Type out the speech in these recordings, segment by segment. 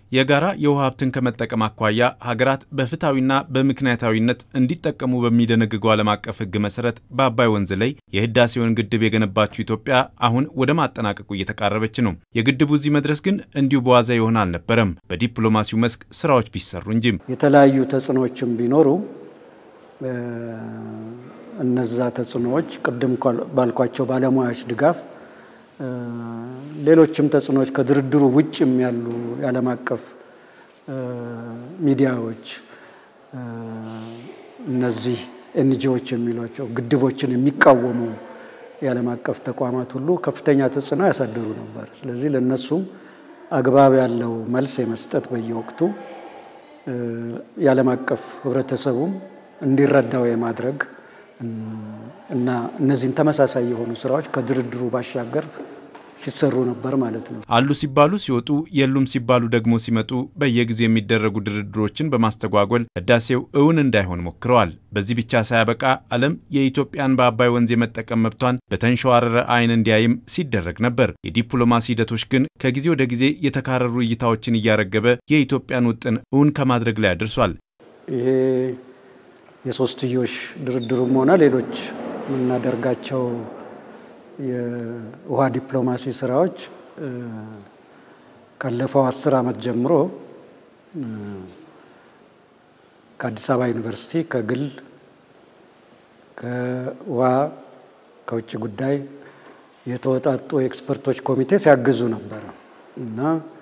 የጋራ የውሃ ሀብትን ከመጠቀም አኳያ ሀገራት በፍትሐዊና በምክንያታዊነት እንዲጠቀሙ በሚደነግገው ዓለም አቀፍ ሕግ መሰረት በአባይ ወንዝ ላይ የህዳሴውን ግድብ የገነባችው ኢትዮጵያ አሁን ወደ ማጠናቀቁ እየተቃረበች ነው። የግድቡ እዚህ መድረስ ግን እንዲሁ በዋዛ የሆነ አልነበረም። በዲፕሎማሲው መስክ ስራዎች ቢሰሩ እንጂም የተለያዩ ተጽዕኖዎችም ቢኖሩ እነዛ ተጽዕኖዎች ቅድም ባልኳቸው ባለሙያዎች ድጋፍ ሌሎችም ተጽዕኖዎች ከድርድሩ ውጭም ያሉ የዓለም አቀፍ ሚዲያዎች እነዚህ ኤንጂዎች የሚሏቸው ግድቦችን የሚቃወሙ የዓለም አቀፍ ተቋማት ሁሉ ከፍተኛ ተጽዕኖ ያሳድሩ ነበር። ስለዚህ ለእነሱም አግባብ ያለው መልስ የመስጠት በየወቅቱ የዓለም አቀፍ ህብረተሰቡም እንዲረዳው የማድረግ እና እነዚህን ተመሳሳይ የሆኑ ስራዎች ከድርድሩ ባሻገር ሲሰሩ ነበር ማለት ነው። አሉ ሲባሉ ሲወጡ የሉም ሲባሉ ደግሞ ሲመጡ በየጊዜው የሚደረጉ ድርድሮችን በማስተጓጎል ህዳሴው እውን እንዳይሆን ሞክረዋል። በዚህ ብቻ ሳያበቃ ዓለም የኢትዮጵያን በአባይ ወንዝ የመጠቀም መብቷን በተንሸዋረረ አይን እንዲያይም ሲደረግ ነበር። የዲፕሎማሲ ሂደቶች ግን ከጊዜ ወደ ጊዜ የተካረሩ እይታዎችን እያረገበ የኢትዮጵያን ውጥን እውን ከማድረግ ላይ አድርሷል። ይሄ የሶስትዮሽ ድርድሩም ሆነ ሌሎች የምናደርጋቸው የውሃ ዲፕሎማሲ ስራዎች ካለፈው አስር ዓመት ጀምሮ ከአዲስ አበባ ዩኒቨርሲቲ ከግል ከውሃ ከውጭ ጉዳይ የተወጣጡ ኤክስፐርቶች ኮሚቴ ሲያግዙ ነበረ እና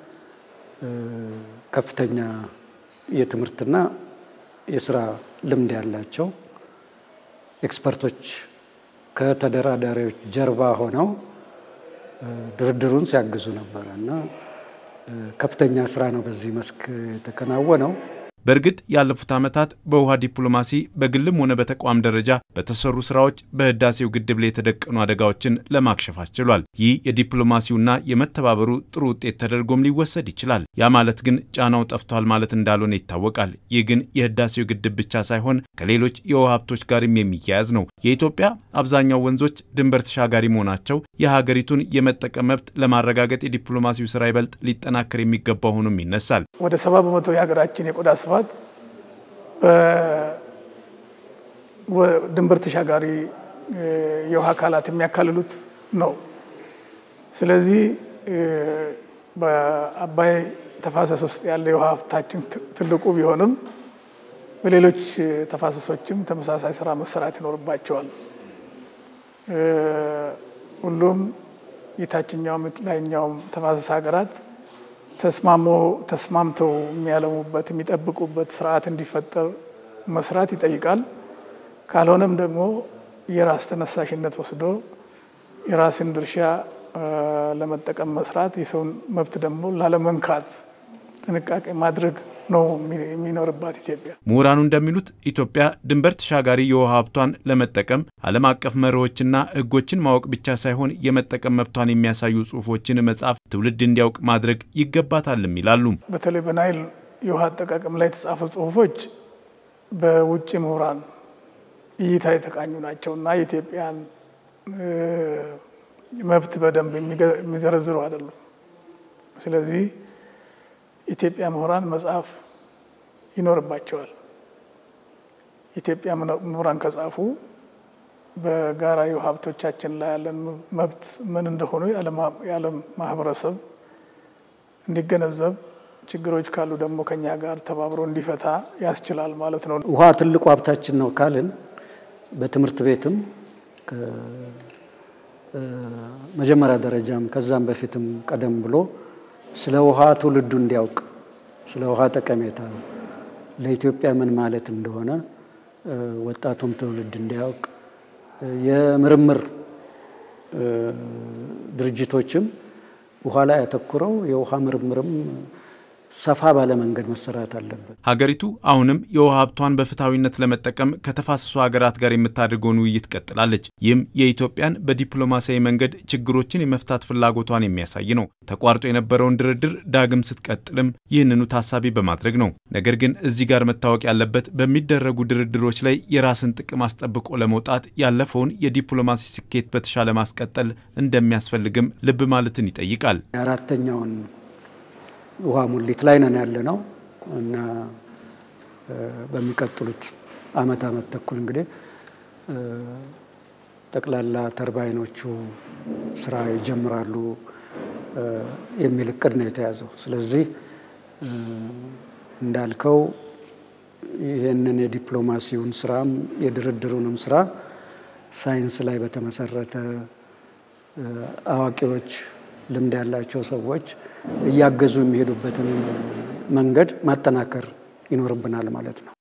ከፍተኛ የትምህርትና የስራ ልምድ ያላቸው ኤክስፐርቶች ከተደራዳሪዎች ጀርባ ሆነው ድርድሩን ሲያግዙ ነበረ እና ከፍተኛ ስራ ነው በዚህ መስክ የተከናወነው። በእርግጥ ያለፉት ዓመታት በውሃ ዲፕሎማሲ በግልም ሆነ በተቋም ደረጃ በተሰሩ ስራዎች በህዳሴው ግድብ ላይ የተደቀኑ አደጋዎችን ለማክሸፍ አስችሏል። ይህ የዲፕሎማሲውና የመተባበሩ ጥሩ ውጤት ተደርጎም ሊወሰድ ይችላል። ያ ማለት ግን ጫናው ጠፍቷል ማለት እንዳልሆነ ይታወቃል። ይህ ግን የህዳሴው ግድብ ብቻ ሳይሆን ከሌሎች የውሃ ሀብቶች ጋርም የሚያያዝ ነው። የኢትዮጵያ አብዛኛው ወንዞች ድንበር ተሻጋሪ መሆናቸው የሀገሪቱን የመጠቀም መብት ለማረጋገጥ የዲፕሎማሲው ስራ ይበልጥ ሊጠናከር የሚገባው ሆኖም ይነሳል። ወደ ሰባ በመቶ የሀገራችን የቆዳ ስፋት ድንበር ተሻጋሪ የውሃ አካላት የሚያካልሉት ነው። ስለዚህ በአባይ ተፋሰስ ውስጥ ያለ የውሃ ሀብታችን ትልቁ ቢሆንም በሌሎች ተፋሰሶችም ተመሳሳይ ስራ መሰራት ይኖርባቸዋል። ሁሉም የታችኛውም ላይኛውም ተፋሰስ ሀገራት ተስማሞ ተስማምተው የሚያለሙበት የሚጠብቁበት ስርዓት እንዲፈጠር መስራት ይጠይቃል። ካልሆነም ደግሞ የራስ ተነሳሽነት ወስዶ የራስን ድርሻ ለመጠቀም መስራት፣ የሰውን መብት ደግሞ ላለመንካት ጥንቃቄ ማድረግ ነው የሚኖርባት ኢትዮጵያ። ምሁራኑ እንደሚሉት ኢትዮጵያ ድንበር ተሻጋሪ የውሃ ሀብቷን ለመጠቀም ዓለም አቀፍ መርሆችና ሕጎችን ማወቅ ብቻ ሳይሆን የመጠቀም መብቷን የሚያሳዩ ጽሑፎችን መጻፍ ትውልድ እንዲያውቅ ማድረግ ይገባታልም ይላሉ። በተለይ በናይል የውሃ አጠቃቀም ላይ የተጻፉ ጽሑፎች በውጭ ምሁራን እይታ የተቃኙ ናቸው እና የኢትዮጵያን መብት በደንብ የሚዘረዝሩ አይደሉም። ስለዚህ ኢትዮጵያ ምሁራን መጽሐፍ ይኖርባቸዋል። ኢትዮጵያ ምሁራን ከጻፉ በጋራ የውሃ ሀብቶቻችን ላይ ያለን መብት ምን እንደሆኑ የዓለም ማህበረሰብ እንዲገነዘብ፣ ችግሮች ካሉ ደግሞ ከኛ ጋር ተባብሮ እንዲፈታ ያስችላል ማለት ነው። ውሃ ትልቁ ሀብታችን ነው ካልን በትምህርት ቤትም መጀመሪያ ደረጃም ከዛም በፊትም ቀደም ብሎ ስለ ውሃ ትውልዱ እንዲያውቅ ስለ ውሃ ጠቀሜታ ለኢትዮጵያ ምን ማለት እንደሆነ ወጣቱም ትውልድ እንዲያውቅ የምርምር ድርጅቶችም ውሃ ላይ ያተኩረው የውሃ ምርምርም ሰፋ ባለ መንገድ መሰራት አለበት። ሀገሪቱ አሁንም የውሃ ሀብቷን በፍትሐዊነት ለመጠቀም ከተፋሰሱ ሀገራት ጋር የምታደርገውን ውይይት ቀጥላለች። ይህም የኢትዮጵያን በዲፕሎማሲያዊ መንገድ ችግሮችን የመፍታት ፍላጎቷን የሚያሳይ ነው። ተቋርጦ የነበረውን ድርድር ዳግም ስትቀጥልም ይህንኑ ታሳቢ በማድረግ ነው። ነገር ግን እዚህ ጋር መታወቅ ያለበት በሚደረጉ ድርድሮች ላይ የራስን ጥቅም አስጠብቆ ለመውጣት ያለፈውን የዲፕሎማሲ ስኬት በተሻለ ማስቀጠል እንደሚያስፈልግም ልብ ማለትን ይጠይቃል። የአራተኛውን ውሃ ሙሊት ላይ ነን ያለ ነው እና በሚቀጥሉት አመት አመት ተኩል እንግዲህ ጠቅላላ ተርባይኖቹ ስራ ይጀምራሉ የሚል እቅድ ነው የተያዘው። ስለዚህ እንዳልከው ይህንን የዲፕሎማሲውን ስራም የድርድሩንም ስራ ሳይንስ ላይ በተመሰረተ አዋቂዎች፣ ልምድ ያላቸው ሰዎች እያገዙ የሚሄዱበትን መንገድ ማጠናከር ይኖርብናል ማለት ነው።